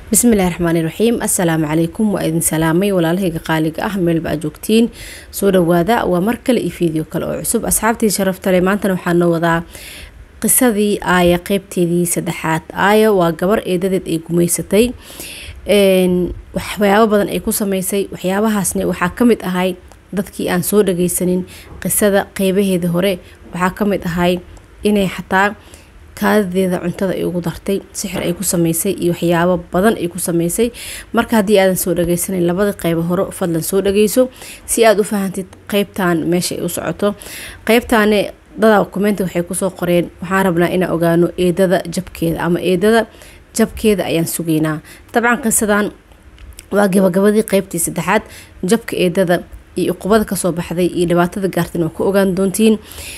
bismillahi raxmaani raxiim assalaamu calaykum waa idin salaamay walaalahayga qaaliga ah meelba aad joogtiin soo dhawaada waa mar kale iyo fiideo kale oo cusub asxaabtii sharaftale maantana waxaa noo wadaa qisadii aaya qeybteedii saddexaad aaya waa gabar eedadeed ay gumeysatay waxyaabo badan ay ku sameysay waxyaabahaasna waxaa ka mid ahay dadkii aan soo dhageysanin qisada qeybaheeda hore waxaa ka mid ahay inay xataa kaadadeeda cuntada ay ugu dartay sixir ay ku sameysay iyo waxyaabo badan ay ku sameysay marka haddii aadan soo dhageysanin labada qeybo hore fadlan soo dhageyso si aada u fahantid qeybtan meesha ay u socoto qeybtaane dada kumenti waxay kusoo qoreen waxaan rabnaa inaan ogaano eedada jabkeeda ama eedada jabkeeda ayaan sugaynaa dabcan qisadan waa gabagabadii qeybtii saddexaad jabka eedada iyo uqubada kasoo baxday iyo dhibaatada gaartan waa ku ogaan doontiin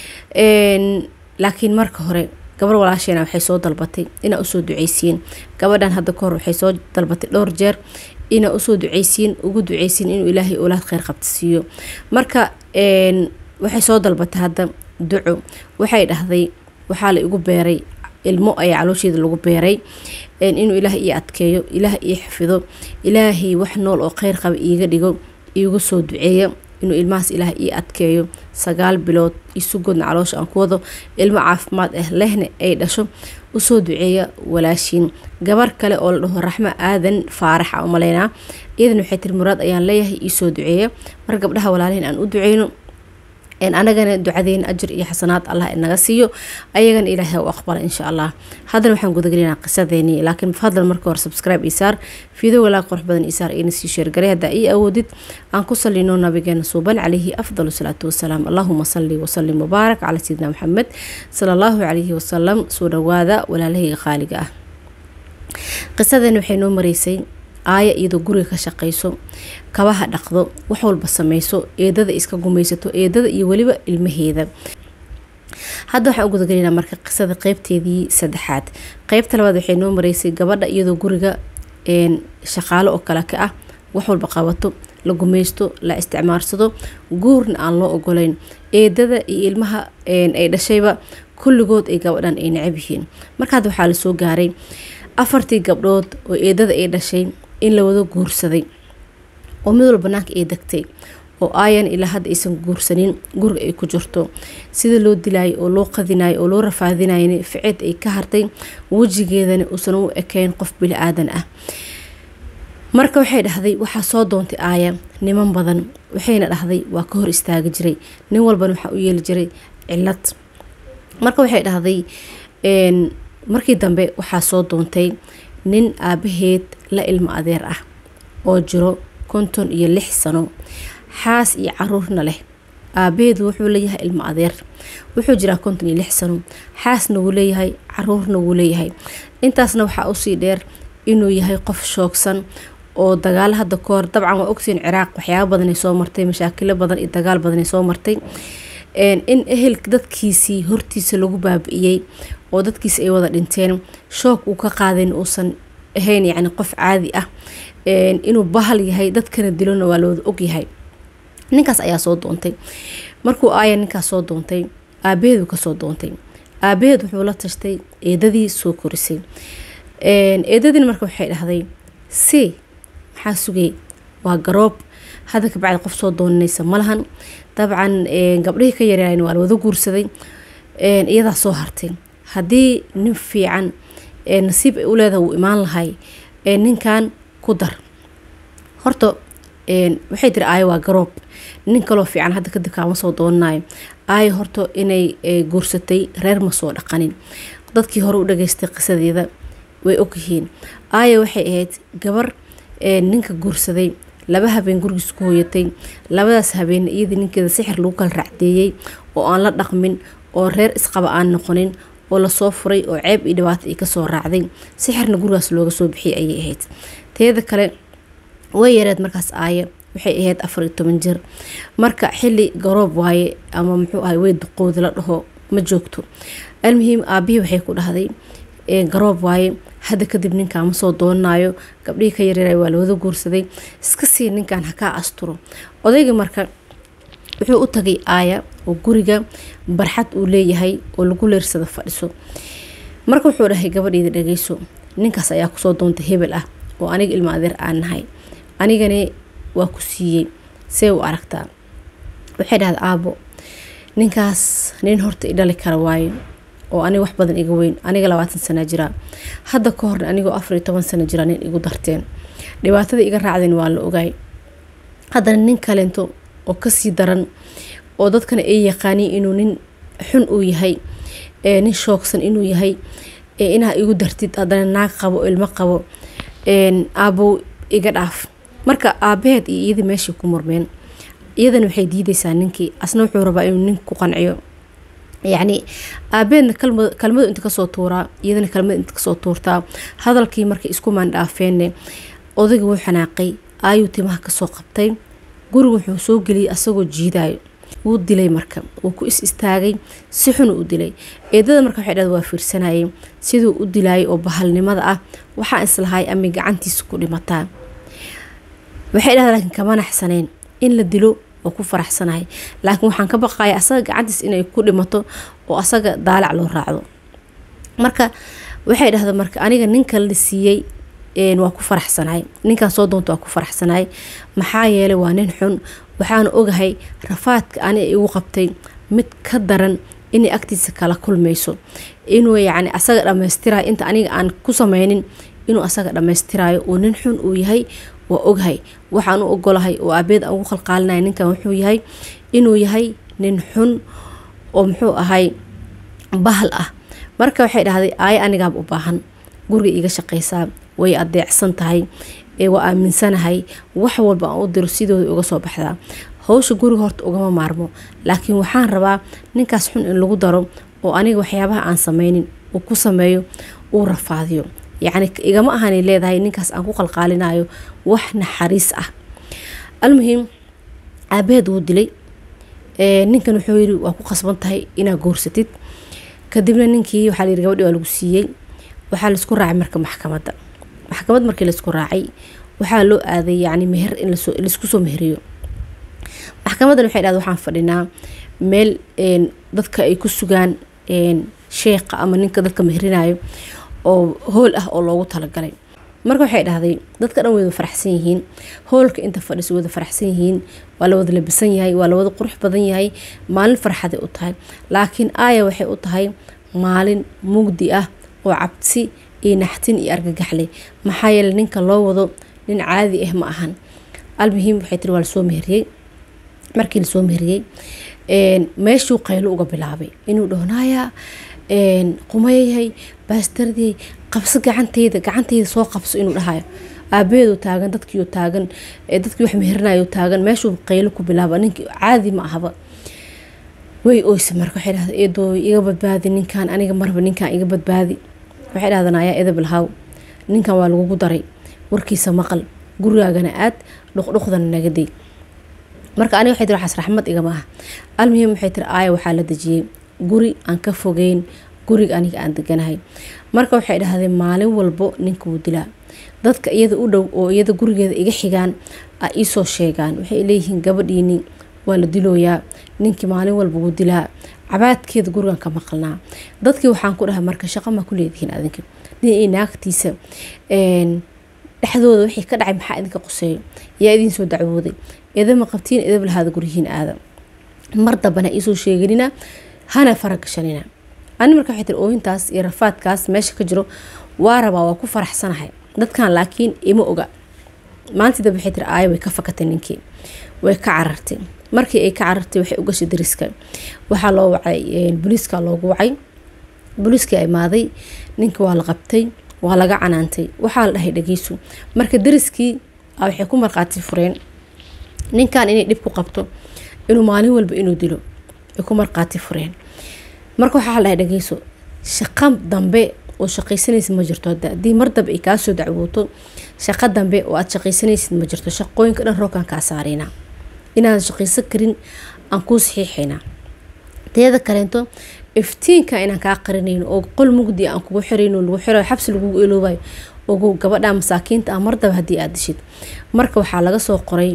laakiin marka hore gabar walaasheena waxay soo dalbatay inaa usoo duceysiin gabadhan hadda kahor waxay soo dalbatay dhowr jeer inaa usoo duceysiin ugu duceysiin inuu ilaahay oolaad kheyr qabta siiyo marka waxay soo dalbatay hadda duco waxay dhahday waxaa la igu beeray ilmo ayaa caloosheeda lagu beeray inuu ilaahay ii adkeeyo ilaah ii xafido ilaahay wax nool oo kheyr qaba iiga dhigo iigu soo duceeya inuu ilmahaas ilaah ii adkeeyo sagaal bilood isugoodna caloosha aan ku wado ilmo caafimaad ah lehna ay dhasho usoo duceeya walaashiin gabar kale oo la dhaho raxmo aadan faarax a umaleynaa iyadan waxay tiri muraad ayaan leeyahay iisoo duceeya mar gabdhaha walaalihin aan u duceyno anagana ducadeena ajir iyo xasanaad allah inaga siiyo ayagana ilaahay u aqbala insha allah haddana waxaan gudagelinaa qisadeeni laakiin fadlan marka hore subscribe isaar fiideo walaa qurux badan isaar ina sii sheergaray haddaa ii awoodid aan ku salino nabigeena suuban calayhi afdalu salaatu wasalaam allahuma salli wasalim mubaarak calaa sayidina maxamed sala allahu calayhi wasalam soo dhawaada walaalahayga qaaliga ah qisadeeni waxay noo mareysay aaya iyadoo guriga ka shaqayso kabaha dhaqdo wax walba sameyso eedada iska gumaysato eedada iyo weliba ilmaheeda hadda waxaan u gudagelinaa marka qisada qeybteedii saddexaad qeybta labaad waxay noo mareysay gabadha iyadoo guriga shaqaalo oo kale ka ah wax walba qabato la gumaysto la isticmaarsado guurna aan loo ogoleyn eedada iyo ilmaha ay dhashayba kulligood ay gabadhan ay necab yihiin marka hadda waxaa lasoo gaaray afartii gabdhood oo eedada ay dhashay in la wada guursaday oo mid walba banaanka ay degtay oo aayan ilaa hadda aysan guursanin guriga ay ku jirto sida loo dilayo oo loo qadinayo oo loo rafaadinayn ficeed ay ka hartay wejigeedana uusan u ekeyn qof bili aadan ah marka waxay dhahday waxaa soo doontay aaya niman badan waxayna dhahday waa ka hor istaagi jiray nin walbana waxaa u yeeli jiray cilad marka waxay dhahday markii dambe waxaa soo doontay nin aabaheed la ilmo adeer ah oo jiro konton iyo lix sano xaas iyo caruurna leh aabaheed wuxuu leeyahay ilmo adeer wuxuu jiraa konton iyo lix sano xaasna wuu leeyahay caruurna wuu leeyahay intaasna waxaa usii dheer inuu yahay qof shoogsan oo dagaalo hadda kahor dabcan waa ogtiin ciraaq waxyaaba badanay soo martay mashaakilo badan iyo dagaal badanay soo martay in ehel dadkiisii hortiisa lagu baabi-iyey oo dadkiisi ay wada dhinteen shoog uu ka qaadayn uusan ahayn yacni qof caadi ah inuu bahal yahay dadkana dilona waa lawada ogyahay ninkaas ayaa soo doontay markuu aaya ninkaas soo doontay aabaheedu kasoo doontay aabaheed wuxuu la tashtay eedadii soo korisay eedadiina marka waxay dhahday si maxaa sugay waa garoob hadda kabacdi qof soo doonanaysa malahan dabcan gabdhihii ka yaryaayn waa la wada guursaday iyadaa soo hartay haddii nin fiican nasiib ay u leedaha wuu imaan lahay ninkan ku dar horta waxay tiri aayo waa garoob nin kaloo fiican hadda kadib kaama soo doonanayo aayo horta inay guursatay reer ma soo dhaqanin dadkii hore u dhageystay qisadeeda way ogyihiin aayo waxay ahayd gabar ninka guursaday laba habeen gurigiis ku hooyatay labadaas habeen iyadii ninkeeda sixir lagu kala racdeeyey oo aan la dhaqmin oo reer isqaba aan noqonin oo lasoo furay oo ceeb iyo dhibaato ay kasoo raacday sixirna gurigaas looga soo bixiyay ayay ahayd teeda kale way yareed markaas aaya waxay ahayd afar iyo toban jir marka xili garoob waaye ama muxuu ahay wey duqoodi la dhaho ma joogto almuhiim aabihii waxay ku dhahday garoob waaye hadda kadib ninkaan ma soo doonanayo gabdhihii ka yaryara waa lawada guursaday iska sii ninkan hakaa asturo odayga marka wuxuu u tagay aaya oo guriga barxad uu leeyahay oo lagu leersada fadhiso marka wuxuu dhahay gabadheeda dhageyso ninkaas ayaa kusoo doontay hebel ah oo aniga ilma adeer aan nahay anigani waa ku siiyey see u aragtaa waxay dhahda aabo ninkaas nin horta i dhali kara waayo oo aniga wax badan iga weyn aniga labaatan sana jiraa hadda ka horna anigoo afar iyo toban sana jira nin igu darteen dhibaatada iga raacdeen waa la ogaay haddana nin kalento oo kasii daran oo dadkana ay yaqaaniin inuu nin xun uu yahay nin shoogsan inuu yahay inaa igu dartid haddana naag qabo ilmo qabo aabow iga dhaaf marka aabaheed iyo iyadii meeshai ku murmeen iyadana waxay diideysaa ninkii asna wuxuu rabaa inuu nink ku qanciyo yacni aabeedna kalmadu inta kasoo tuuraa iyadana kalmada inta kasoo tuurtaa hadalkii markay isku maandhaafeenne odayga wuu xanaaqay aayuu timaha kasoo qabtay guriga wuxuu soo geliyay asagoo jiidaayo wuu dilay marka wuu ku is istaagay si xunu u dilay eedada marka waxay dhahda waa fiirsanayay siduu u dilaayay oo bahalnimada ah waxaa islahay ama gacantiisa ku dhimataa waxay dhahda laakiin kama naxsaneen in la dilo oo ku faraxsanahay laakiin waxaan ka baqaya asaga gacantiis inay ku dhimato oo asaga daalac loo raacdo marka waxay dhahda marka aniga ninka la siiyey waa ku faraxsanahay ninkaan soo doonta waa ku faraxsanahay maxaa yeelay waa nin xun waxaana ogahay rafaadka ani igu qabtay mid ka daran inay agtiisa kala kulmayso inuu yacni asaga dhammaystirayo inta aniga aan ku sameynin inuu asaga dhammaystirayo uu nin xun uu yahay waa oghay waxaan u ogolahay oo aabeed aan ugu qalqaalinaya ninkan wuxuu yahay inuu yahay nin xun oo muxuu ahay bahal ah marka waxay dhahday aayo anigaaba u baahan guriga iga shaqaysaa way adeecsan tahay waa aaminsanahay wax walba aan u diro sidooda uga soo baxdaa howsha guriga horta ugama maarmo laakiin waxaan rabaa ninkaas xun in lagu daro oo aniga waxyaabaha aan sameynin uu ku sameeyo uu rafaadiyo yacni igama ahanay leedahay ninkaas aan ku qalqaalinayo wax naxariis ah almuhim aabaheed wuu dilay ninkan wuxuu yiri waa ku qasban tahay inaa goorsatid kadibna ninkii waxaa layiri gabadhi waa lagu siiyey waxaa laisku raacay marka maxkamadda maxkamad markii laisku raacay waxaa loo aaday yacni meher in laisku soo meheriyo maxkamaddan waxay dhahda waxaan fadhinaa meel dadka ay ku sugaan sheeqa ama ninka dadka meherinayo oo hool ah oo loogu talagalay marka waxay dhahday dadka dhan wada faraxsan yihiin hoolka inta fadhiso wada faraxsan yihiin waa la wada labisan yahay waa la wada qurux badan yahay maalin farxaday u tahay laakiin aaya waxay u tahay maalin mugdi ah oo cabsi iyo naxtin iyo argagaxleh maxaa yeele ninka loo wado nin caadi ah ma ahan almuhiim waxay tiri waa lasoo meheriyey markii lasoo meheriyey meeshuu qaylo uga bilaabay inuu dhahnaaya qumayayahay baastardey qabso gacanteyda gacanteyda soo qabso inuu dhahayo aabaheedu taagan dadkiiu taagan dadkii wax meherinayo taagan meeshuu qaylo ku bilaaba ninkii caadi ma ahaba way oysa marka waxay dhahda eedooy iga badbaadi ninkan aniga marba ninkan iga badbaadi waxay dhahdan ayaa edabilhaw ninkan waa lagugu daray warkiisa maqal gurigaagana aad dhuqdhuqdana nagaday marka aniga waxay tiri waxaas raxmad igama ah almuhim waxay tiri aaya waxaa la dejiyey guri aan ka fogeyn guriga aniga aan deganahay marka waxay dhahdeen maalin walbo ninka wuu dilaa dadka iyada u dhow oo iyada gurigeeda iga xigaan a iisoo sheegaan waxay leeyihiin gabadhiini waa la dilooyaa ninkii maalin walba wuu dilaa cabaadkeeda gurigan ka maqalnaa dadkii waxaan ku dhahay marka shaqo maa ku leedihiin adinka nin iyo naagtiisa dhexdooda wixii ka dhacay maxaa idinka quseeyo yaa idiin soo dacwooday idama qabtiin idab lahaada guryihiin aada mar dambana iisoo sheeganina hana faragashanina ani marka waxay tiri ooyintaas iyo rafaadkaas meesha ka jiro waa rabaa waa ku faraxsanahay dadkan laakiin ima oga maalintii dambe waxay tiri aaya way ka fakatay ninkii way ka carartay markii ay ka carartay waxay u gashay dariska waxaa loo wacay booliiska loogu wacay booliiskii imaaday ninkii waa la qabtay waa laga canaantay waxaa la dhahay dhageyso marka dariskii waxay ku markhaati fureen ninkan inay dhib ku qabto inuu maalin walba inuu dilo ay ku markhaati fureen marka waxaa la dhahay dhageyso shaqo dambe oo shaqaysanaysid ma jirto hadda haddii mar dambe ay kaasoo dacwooto shaqo dambe oo aad shaqaysanaysid ma jirto shaqooyinka dhan roogkan kaa saaraynaa inaadan shaqaysan karin aan kuu saxiixaynaa teeda kaleento iftiinka inaan kaa qarinayno oo qol mugdi aan kugu xirayno lagu xirayo xabsi lagugu eloobayo ogo gabadha masaakiinta ah mardaba haddii aad dishid marka waxaa laga soo qoray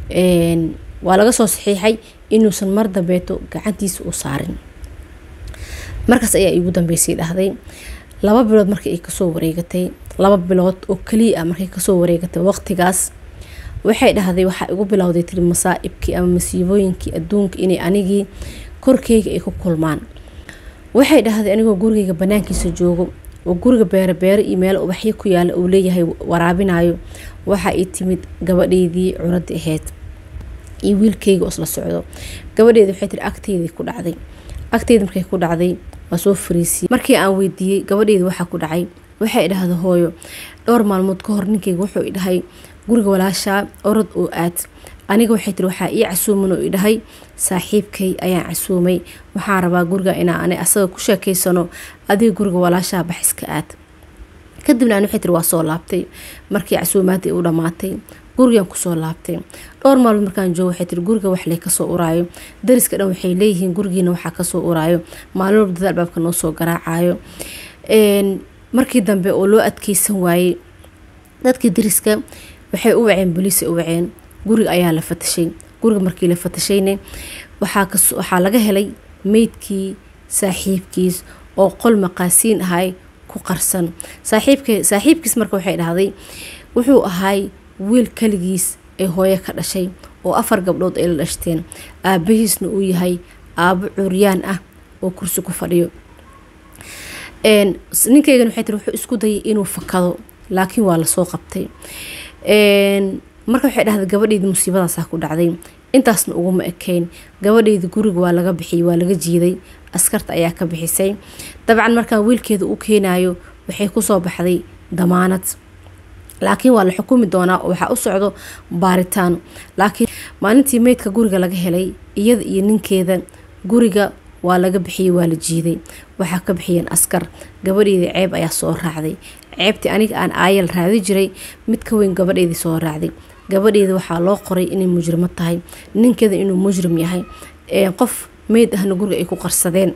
waa laga soo saxiixay inuusan mar dambeeto gacantiisa u saarin markaas ayaa iigu dambeysay dhahday laba bilood markii ay kasoo wareegatay laba bilood oo keliya ah markay kasoo wareegatay waqtigaas waxay dhahday waxaa igu bilowday tiri masaa'ibkii ama masiibooyinkii adduunka inay anigii korkeyga ay ku kulmaan waxay dhahday anigoo gurigeyga banaankiisa joogo oo guriga beere beere iyo meel ubaxyo ku yaala uu leeyahay waraabinayo waxa ii timid gabadheydii cunada ahayd iyo wiilkeyga oo isla socdo gabadheedi waxay tiri agteydii ku dhacday agteyda markay ku dhacday waa soo fariisiyey markii aan weydiiyey gabadheedi waxaa ku dhacay waxay dhahda hooyo dhowr maalmood ka hor ninkeyga wuxuu idhahay guriga walaashaa orod oo aad aniga waxay tiri waxaa ii casuuman oo idhahay saaxiibkay ayaan casuumay waxaan rabaa guriga inaa ana asaga ku sheekeysano adiga guriga walaashaa bax iska aad kadibna an waxay tiri waa soo laabtay markii casuumaadii u dhammaatay gurigan kusoo laabtay dhowr maalmood markaan joogo waxay tiri guriga wax lay kasoo uraayo dariska dhan waxay leeyihiin gurigiina waxaa kasoo uraayo maalin walba dad albaabka noo soo garaacayo markii dambe oo loo adkeysan waayey dadkii dariska waxay u waceen boliisay u waceen guriga ayaa la fatashay guriga markii la fatashayne waxaa laga helay meydkii saaxiibkiis oo qol maqaasiin ahay ku qarsan saaxiibkiis marka waxay dhahday wuxuu ahay wiil kaligiis ee hooyo ka dhashay oo afar gabdhood ay la dhashteen aabahiisna uu yahay aabo curyaan ah oo kursi ku fadhiyo ninkeygan waxay tiri wuxuu isku dayay inuu fakado laakiin waa lasoo qabtay marka waxay dhahday gabadheydii musiibadaasaa ku dhacday intaasna uguma ekeyn gabadheydii guriga waa laga bixiyey waa laga jiiday askarta ayaa ka bixisay dabcan markaan wiilkeeda u keenayo waxay kusoo baxday damaanad laakiin waa la xukumi doonaa oo waxaa u socdo baaritaan laakiin maalintii meydka guriga laga helay iyada iyo ninkeeda guriga waa laga bixiyey waa la jiiday waxaa ka bixiyeen askar gabadheedii ceeb ayaa soo raacday ceebtii aniga aan aayal raadi jiray mid ka weyn gabadheedii soo raacday gabadheeda waxaa loo qoray inay mujrimo tahay ninkeeda inuu mujrim yahay qof meyd ahna guriga ay ku qarsadeen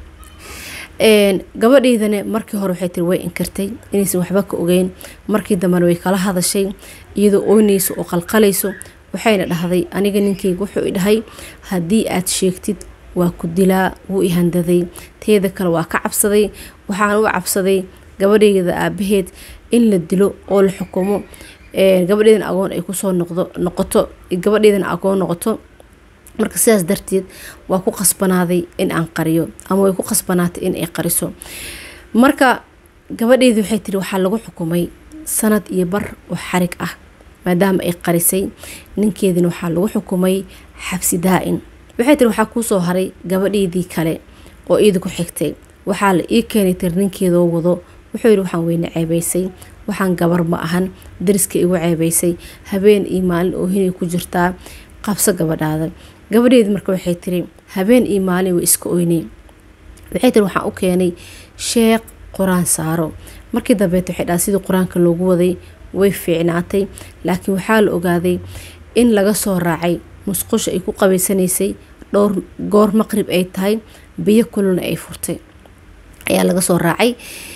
gabadheydana markii hore waxay tiri way inkirtay inaysan waxba ka ogeyn markii dambena way kala hadashay iyadoo oynayso oo qalqalayso waxayna dhahday aniga ninkeyga wuxuu idhahay haddii aad sheegtid waa ku dilaa wuu i handaday teeda kale waa ka cabsaday waxaan u cabsaday gabadheeda aabaheed in la dilo oo la xukumo gabadheedana agoon ay kusoo noqdo noqoto gabadheedana agoon noqoto marka sidaas darteed waa ku qasbanaaday in aan qariyo ama way ku qasbanaatay in ay qariso marka gabadheedii waxay tiri waxaa lagu xukumay sanad iyo bar oo xarig ah maadaama ay qarisay ninkeedina waxaa lagu xukumay xabsi daa-in waxay tiri waxaa kuusoo haray gabadheedii kale oo iida ku xigtay waxaa la ii keenay tiri ninkeedoo wado wuxuu yidhi waxaan weyne ceebaysay waxaan gabar ma ahan dariska igu ceebaysay habeen iyo maalin oo hinay ku jirtaa qabso gabadhaada gabadheedi marka waxay tiri habeen iyo maalin way iska oynay waxay tiri waxaan u keenay sheeq qur-aan saaro markii dambeet waxay dhaha sidii qur-aanka loogu waday way fiicnaatay laakiin waxaa la ogaaday in laga soo raacay musqusha ay ku qabaysanaysay dhowr goor maqrib ay tahay biyo kululna ay furtay ayaa laga soo raacay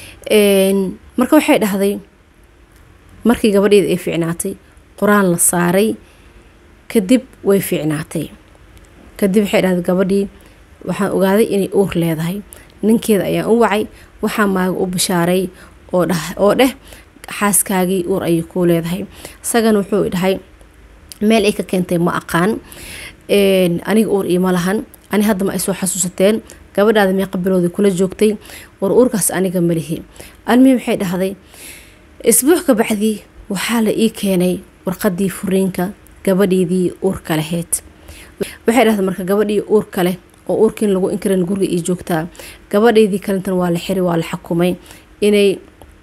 marka waxay dhahday markii gabadheeda ay fiicnaatay qur-aan la saaray kadib way fiicnaatay kadib waxay dhahday gabadhii waxaan ogaaday inay uur leedahay ninkeeda ayaan u wacay waxaa maaga u bishaaray oo dheh xaaskaagii uur ayay kuu leedahay isagana wuxuu dhahay meel ay ka keentay ma aqaan aniga uur iima lahan ani hadda ma ay soo xasuusateen gabadhaada meeqa biloodii kula joogtay war uurkaas aniga malihi almihim waxay dhahday isbuuc ka bacdii waxaa la ii keenay warqadii furiinka gabadheedii uurka laheyd waxay dhahday marka gabadhii uurka leh oo uurkiin lagu inkaran guriga ii joogtaa gabadheydii kalintan waa la xiri waa la xukumay inay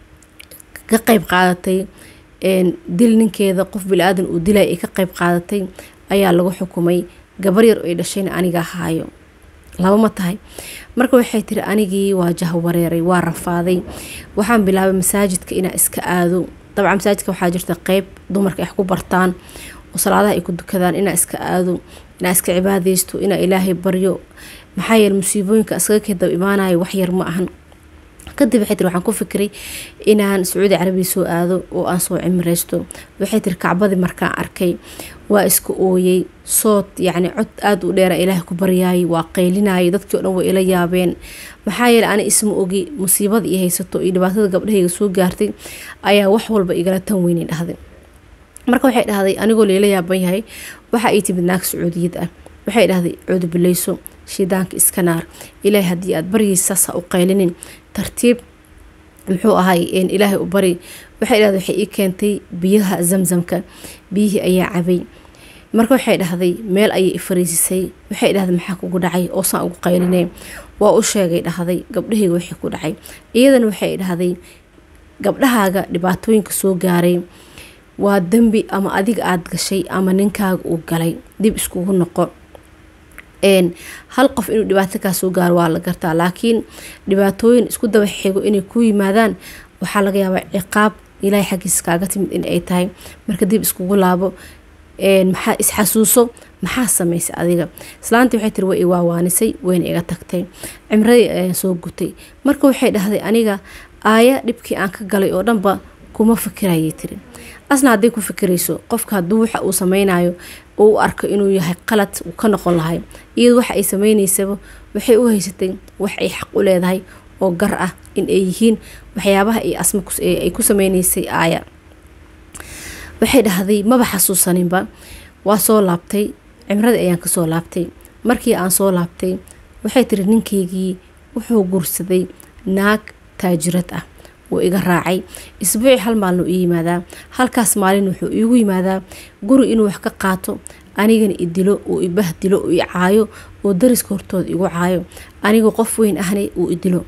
ka qeyb qaadatay dil ninkeeda qof bili-aadan uu dilay ay ka qeyb qaadatay ayaa lagu xukumay gabar yar ay dhashayna aniga haayo laba ma tahay marka waxay tiri anigii waa jahwareeray waa rafaaday waxaan bilaabay masaajidka inaa iska aado dabcan masaajidka waxaa jirta qeyb dumarka ay wax ku bartaan oo salaadaha ay ku dukadaan inaa iska aado inaa iska cibaadeysto inaa ilaahay baryo maxaa yeele musiibooyinka iskaga kedaba imaanayo waxyar ma ahan kadib waxay tiri waxaan ku fikiray inaan sacuudi carabiya soo aado oo aan soo cimreysto waxay tiri kacbadii markaan arkay waa iska ooyey sood yacni cod aada u dheera ilaah ku baryaayay waa qaylinayay dadkii o dhan way ila yaabeen maxaa yeele ani isma ogi musiibada i haysato iyo dhibaatada gabdhahayga soo gaartay ayaa wax walba igala tan weynay dhahday marka waxay dhahday anigoo layla yaaban yahay waxa ay timid naag sacuudiyad ah waxay dhahday cuudubileyso shidaanka iska naar ilaahay haddii aad baryaysaas ha u qaylinin tartiib muxuu ahay ilaahay u bari waxay dhahday waxay ii keentay biyaha zamzamka biyihii ayaa cabay marka waxay dhahday meel ayay i fariisisay waxay dhahday maxaa kugu dhacay oosaan ugu qaylinay waa u sheegay dhahday gabdhahayga wixii ku dhacay iyadana waxay dhahday gabdhahaaga dhibaatooyinka soo gaaray waa dembi ama adiga aada gashay ama ninkaaga uu galay dib iskugu noqo hal qof inuu dhibaato kaa soo gaaro waa la gartaa laakiin dhibaatooyin isku daba xigo inay ku yimaadaan waxaa laga yaabaa ciqaab ilaahay xaggiisa kaaga timid in ay tahay marka dib iskugu laabo maxaa isxasuuso maxaa samaysay adiga islaantii waxay tiri way i waawaanisay wayna iga tagtay cimradii ayaan soo gutay marka waxay dhahday aniga aaya dhibkii aan ka galay oo dhanba kuma fikirayay tiri asna hadday ku fikirayso qofka hadduu waxa uu sameynayo oo u arko inuu yahay qalad uu ka noqon lahay iyado waxa ay sameynaysaba waxay u haysatay wax ay xaq u leedahay oo gar ah in ay yihiin waxyaabaha ay asma ay ku sameynaysay aaya waxay dhahday maba xasuusaninba waa soo laabtay cimradii ayaan kasoo laabtay markii aan soo laabtay waxay tiri ninkaygii wuxuu guursaday naag taajirad ah wuu iga raacay isbuuci hal maalin uu ii yimaadaa halkaas maalin wuxuu iigu yimaadaa guri inuu wax ka qaato anigana i dilo uu ibah dilo uu i caayo oo dariska hortooda igu caayo anigoo qof weyn ahna uu i dilo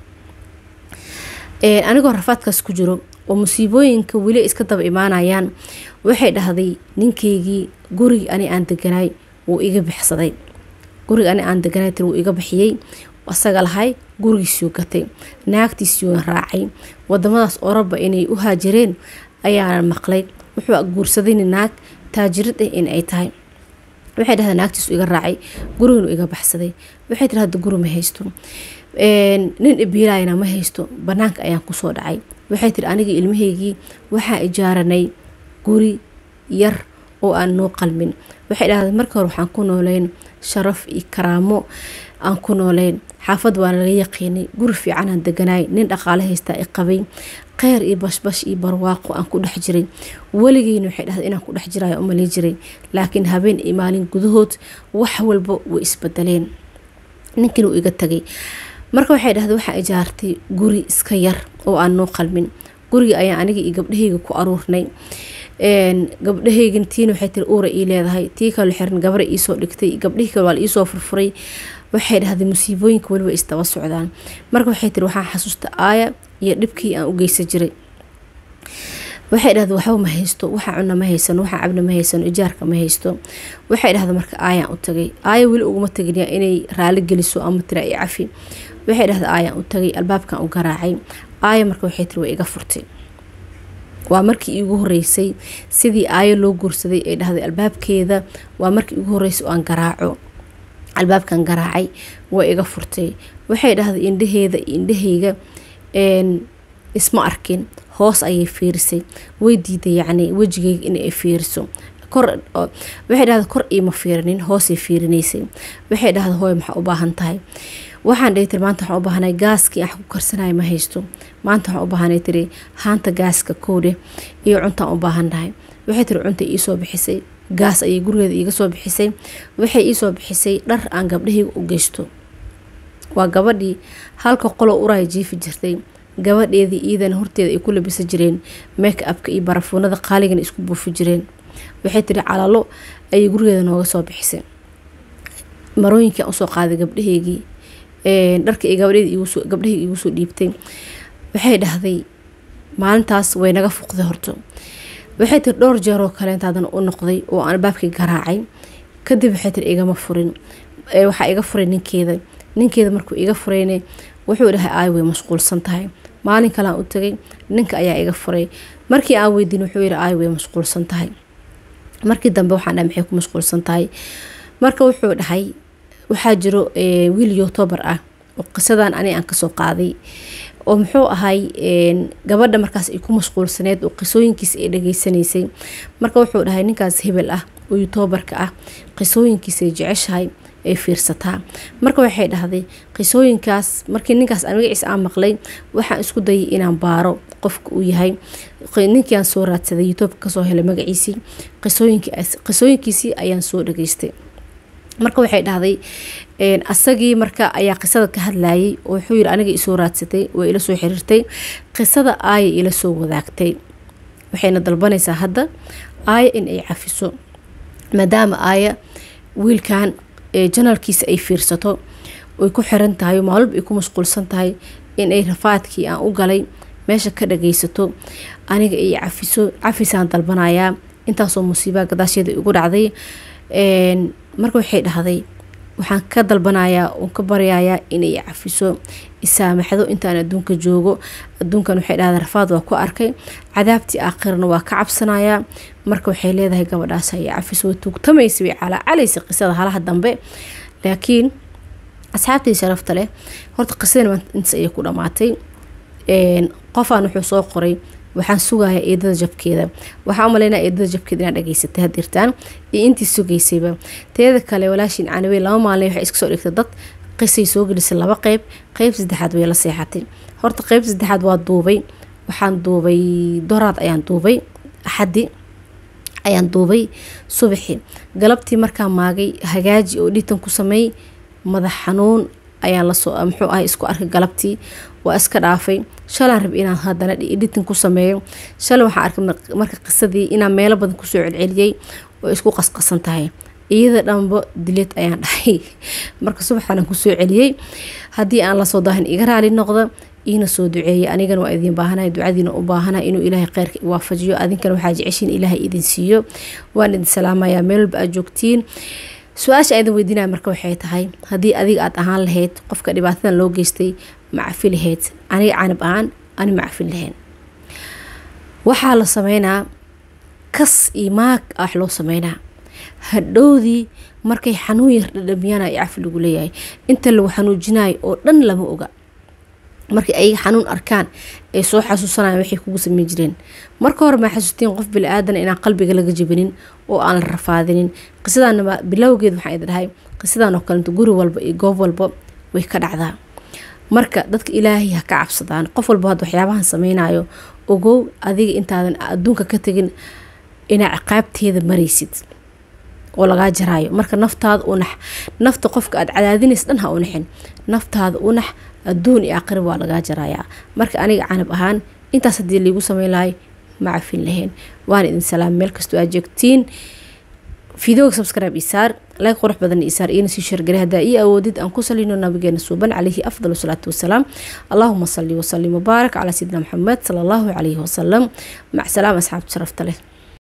anigoo rafaadkaas ku jiro oo musiibooyinka weli iska daba imaanayaan waxay dhahday ninkaygii gurigi ani aan deganaay wuu iga bixsaday guriga ani aan deganaay tir wuu iga bixiyey asaga lahay gurigiisuu gatay naagtiisiuuna raacay wadamadaas oraba inay u haajireen ayaana maqlay wuxuu guursadayna naag taajirad ah in ay tahay waxay dhahda naagtiisu iga raacay guriginu iga baxsaday waxay tiri hadda guri ma haysto nin ibiilayna ma haysto banaanka ayaan kusoo dhacay waxay tiri anigii ilmahaygii waxaa ijaaranay guri yar oo aan noo qalmin waxay dhahday marka hore waxaan ku nooleyn sharaf iyo karaamo aan ku nooleyn xaafad waana laga yaqiinay guri fiicanaan deganaay nin dhaqaale haystaa i qabay kheyr iyo bashbash iyo barwaaqo aan ku dhex jiray weligeyna waxay dhahday inaan ku dhex jirayo umalii jiray laakiin habeen iyo maalin gudahood wax walba way isbedeleen ninkiina uu iga tagay marka waxay dhahday waxaa ijaartay guri iska yar oo aan noo qalmin guriga ayaan aniga iyo gabdhahayga ku aruurnay gabdhahaygan tiina waxay tiri uura ii leedahay tii kale xiran gabra iisoo dhigtay gabdhihii kale waa la iisoo furfuray waxay dhahday musiibooyinka weliba isdaba socdaan marka waxay tiri waxaan xasuusta aaya iyo dhibkii aan u geysan jiray waxay dhahday waxba ma haysto waxa cunna ma haysano waxa cabna ma haysano ijaarka ma haysto waxay dhahday marka aayaan u tagay aaya weli uguma tagin inay raali geliso ama tira i cafi waxay dhahday aayaan u tagay albaabkan u garaacay aaya marka waxay tiri waa iga furtay waa markii iigu horeysay sidii aayo loo guursaday ay dhahday albaabkeeda waa markii iigu horeysay oo aan garaaco albaabkan garaacay waa iga furtay waxay dhahday indhaheeda iyo indhahayga isma arkin hoos ayay fiirisay way diiday yacni wejigayga inay fiiriso kor waxay dhahday kor iima fiirinin hoosay fiirinaysay waxay dhahday hooy maxaa u baahan tahay waxaan dhihi tiri maanta waxaan u baahanay gaaskii aan ku karsanaya ma haysto maanta waxaan u baahanay tiri haanta gaaska koodhe iyo cuntaan u baahannahay waxay tiri cunta iisoo bixisay gaas ayay gurigeeda iiga soo bixisay waxay iisoo bixisay dhar aan gabdhahayga u geysto waa gabadhii halka qoloo uraya jiifi jirtay gabadheedii iidana horteeda ay ku labisa jireen make upka iyo barafuunada qaaligana isku buufi jireen waxay tiri calalo ayay gurigeeda nooga soo bixisay marooyinkii aan usoo qaaday gabdhahaygii dharka ay gabdhahayga iigu soo dhiibtay waxay dhahday maalintaas way naga fuqday horto waxay tiri dhowr jeeroo kaleenta haddana u noqday oo aan albaabkii garaacay kadib waxay tiri igama furin waxaa iga furay ninkeeda ninkeeda markuu iga furayne wuxuu dhahay aay way mashquulsan tahay maalin kalean u tagay ninka ayaa iga furay markii aan weydiin wuxuu yihi aay way mashquulsan tahay markii dambe waxaan dhahay maxay ku mashquulsan tahay marka wuxuu dhahay waxaa jiro wiil youtuber ah oo qisadan ani aan kasoo qaaday oo muxuu ahay gabadha markaas ay ku mashquulsaneed oo qisooyinkiisa ay dhageysanaysay marka wuxuu dhahay ninkaas hebel ah oo yutuubarka ah qisooyinkiisay jeceshahay ay fiirsataa marka waxay dhahday qisooyinkaas markii ninkaas aan magaciisa aan maqlay waxaan isku dayay inaan baaro qofka uu yahay ninkii aan soo raadsaday youtubeka kasoo helay magaciisii qisooyinkiisii ayaan soo dhageystay marka waxay dhahday asagii marka ayaa qisada ka hadlayay oo wuxuu yiri aniga isoo raadsatay waa ila soo xiriirtay qisada aaya ila soo wadaagtay waxayna dalbanaysaa hadda aaya in ay cafiso maadaama aaya wiilkan janalkiisa ay fiirsato ay ku xiran tahay maalub ay ku mashquulsan tahay in ay rafaadkii aan u galay meesha ka dhagaysato aniga ay cafiso cafisaan dalbanayaa intaasoo musiibaa gadaasheeda igu dhacday marka waxay dhahday waxaan ka dalbanayaa oon ka baryayaa inay cafiso isaamaxdo intaan adduunka joogo adduunkan waxay dhahday rafaad waa ku arkay cadaabtii aakhirana waa ka cabsanayaa marka waxay leedahay gabadhaas ay cafiso way tuugtamaysa way calaacalaysa qisada halaha dambe laakiin asxaabtii sharafta leh horta qisadan intaas ayay ku dhamaatay qofaan wuxuu soo qoray waxaan sugayaa eedada jabkeeda waxaa umaleynaa eedada jabkeeda inaad dhageysatay hadirtaan iyo intii sugaysayba teeda kale walaashiin canawey laba maalin waxay iska soo dhigtay dad qisay soo gelisay laba qeyb qeyb saddexaad way la seexatay horta qeyb saddexaad waa duubay waxaan duubay doraad ayaan duubay axadi ayaan duubay subaxi galabtii markaa maagay hagaaji oo dhitan ku sameey madax xanuun ayaan lasoo muxuu ahay isku arkay galabtii waa iska dhaafay shalaan rab inaan haddana editin ku sameeyo shalay waxaan arkay marka qisadii inaan meelo badan kusoo celceliyey oo isku qasqasan tahay iyada dhanba dileed ayaan dhahay marka subaxaan kusoo celiyey haddii aan lasoo daahin iga raali noqdo iina soo duceeyay anigana waa idin baahanahay ducadiina u baahanahay inuu ilaahay kheyrka waafajiyo adinkana waxaa jeceshiin ilaahay idin siiyo waan idin salaamayaa meel walba aad joogtiin su-aasha aydan weydiinaya marka waxay tahay haddii adiga aad ahaan lahayd qofka dhibaatadan loo geystay ma cafi lahayd aniga canab ahaan ani ma cafin lahayn waxaa la sameynaa kas iyo maag wax loo sameynaa hadhowdii markay xanuun yar dhadhamiyana ay cafi lagu leeyahay inta lagu xanuujinayo oo dhan lama oga markay ayaga xanuun arkaan ay soo xasuusanayaan waxay kugu sameyn jireen marka hore maa xasuustiin qof bili-aadana inaan qalbiga laga jabinin oo aan la rafaadinin qisadanaba bilowgeed waxaan idin dhahay qisadan oo kalenta guri walba iyo goob walba way ka dhacdaa marka dadka ilaahay ha ka cabsadaan qof walba hadda waxyaabahan sameynayo ogow adiga intaadan adduunka ka tegin inaa ciqaabteeda maraysid oo lagaa jaraayo marka naftaada unax nafta qofka aad cadaadinays dhan ha unaxin naftaada unax adduun iyo aqrib waa lagaa jarayaa marka aniga canab ahaan intaas haddii laigu sameyn lahay ma cafin lahayn waan idin salaam meel kastoo aad joogtiin fideoga subscribe isaar like qurux badan isaar iyana sii shargari haddaa ii awoodid aan ku salino nabigeena suuban calayhi afdal salaatu wasalaam allahuma salli wasalim wabaarak calaa sayidina maxamed sala allahu calayhi wasalam mac salaam asxaabta sharafta leh